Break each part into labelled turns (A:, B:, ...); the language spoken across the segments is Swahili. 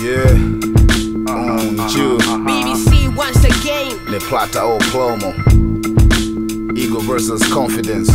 A: Yeah. Mm, Jew.
B: BBC once again.
A: Le Plata o Plomo. Ego versus confidence.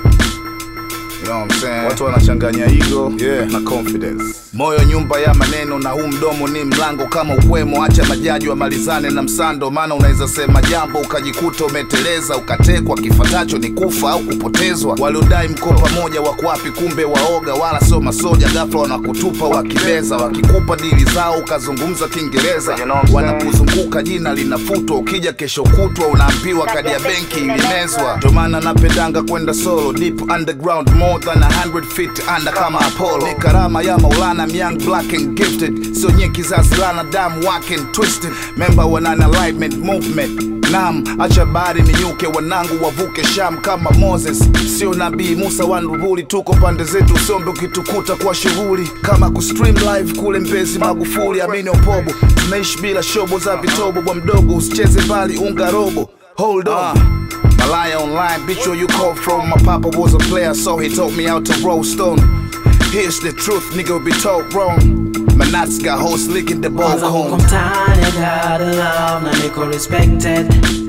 A: You know what I'm saying? Watu wanachanganya ego yeah. na confidence. Moyo nyumba ya maneno na huu mdomo ni mlango kama ukwemo. Acha majaji wamalizane na msando, maana unaweza sema jambo ukajikuta umeteleza, ukatekwa. Kifatacho ni kufa au kupotezwa. Waliodai mko pamoja wako wapi? Kumbe waoga, wala sio masoja. Ghafla wanakutupa wakibeza, wakikupa dili zao ukazungumza Kiingereza. Wanakuzunguka jina linafutwa, ukija kesho kutwa unaambiwa kadi ya benki ilimezwa. Ndo maana napendanga kwenda solo deep underground more than a hundred feet under kama Apollo. Ni karama ya Maulana, I'm young black and gifted, sio nye kizazi lana damu wake and twisted. Member wa Nine Alignment Movement Nam, acha bahari ninyuke, wanangu wavuke Sham kama Moses, sio nabii Musa wa Nuruli. Tuko pande zetu, usombe ukitukuta kwa shughuli kama kustream live kule Mbezi Magufuli, amini opobo, tunaishi bila shobo za vitobo. Bwa mdogo usicheze mbali, unga robo, hold on Malaya online, bitch, where you call from? My papa was a player, so he taught me how to roll stone. Here's the truth, nigga, will be told wrong. My nuts got hoes licking the ball
C: Kwanza huko
A: cone.
C: mtaani gotta love na niko respected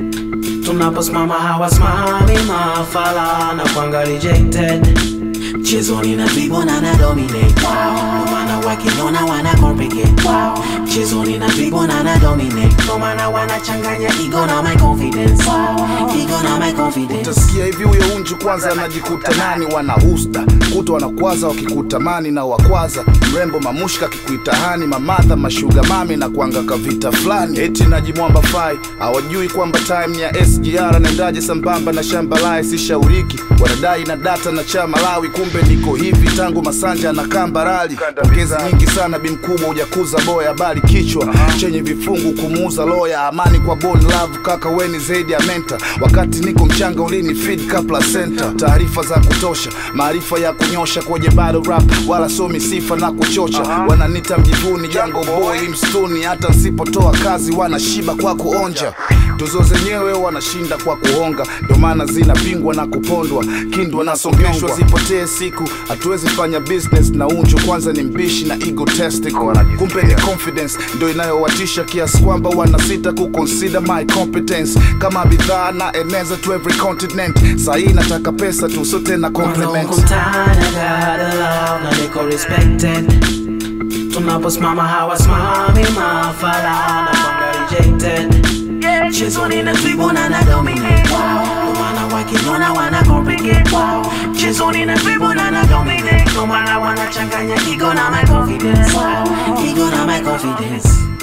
C: tunaposimama hawasimami mafala na kwanga rejected mchezoni na dribble na na dominate wow. Ndo maana wakiniona wana complicate wow. mchezoni na dribble na na dominate ndo maana wanachanganya ego na my confidence wow. ego na my confidence
A: Utasikia hivi huyo unju kwanza anajikuta nani, wana usda kuta wanakwaza wakikutamani na wakwaza mrembo mamushka akikuita hani mamadha mashuga mami na kuanga kavita fulani eti najimwamba fai hawajui kwamba time ni ya SGR naendaje sambamba na shamba lae sishauriki wanadai na data na chama lawi kumbe niko hivi tangu masanja na kambarali pongezi nyingi sana bimkubwa hujakuza boya bali kichwa chenye vifungu kumuuza loya amani kwa bon love kaka weni zaidi ya menta wakati niko mchanga ulini feed ka placenta taarifa za kutosha maarifa ya kunyosha kwenye battle rap wala somi sifa na kuchocha wananita mjivuni jango boy mstuni hata nsipotoa kazi wanashiba kwa kuonja tuzo zenyewe wanashinda kwa kuhonga ndio maana zinapingwa na kupondwa kindwa nasongeshwa zipotee siku hatuwezi fanya business na unju kwanza ni mbishi na egotistical kumbe ni confidence ndio inayowatisha kiasi kwamba wanasita kuconsider my competence kama bidhaa na eneza to every continent sahii nataka pesa tu sio tena
C: Kwanza huko
A: compliments
C: mtaani gotta love na niko respected tunaposimama hawasimami mafala na kwanga rejected mchezoni na dribble na na dominate wow. Ndo maana wakiniona wana complicate wow. mchezoni na dribble na na dominate ndo maana wanachanganya ego na my confidence wow. ego na my confidence